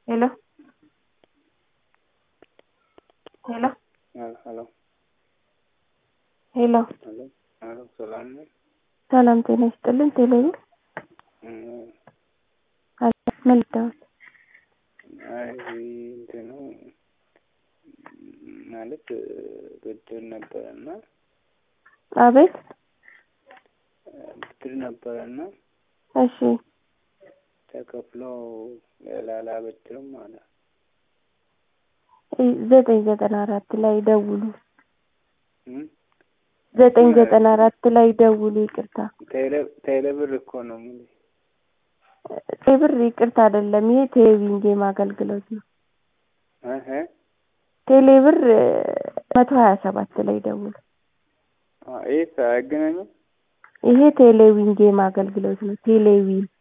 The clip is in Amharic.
Hello? Hello? ሄሎ ሄሎ ሄሎ ሄሎ ሰላም ነው? ሰላም ጤና ይስጥልን። ቴሌብር እም፣ ምን ልታወት? አይ እንትኑ ማለት ብድር ነበረና አቤት። ብድር ነበረና እሺ ተከፍሎ ሌላ አላበድርም ማለት ዘጠኝ ዘጠና አራት ላይ ደውሉ። እም፣ ዘጠኝ ዘጠና አራት ላይ ደውሉ። ይቅርታ ቴሌ ቴሌብር እኮ ነው የምልሽ። ቴብር ይቅርታ አይደለም፣ ይሄ ቴሌቪዥን ጌም አገልግሎት ነው። እህ ቴሌብር መቶ ሀያ ሰባት ላይ ደውሉ። ይህ አይገናኝም። ይሄ ቴሌቪዥን ጌም አገልግሎት ነው። ቴሌቪዥን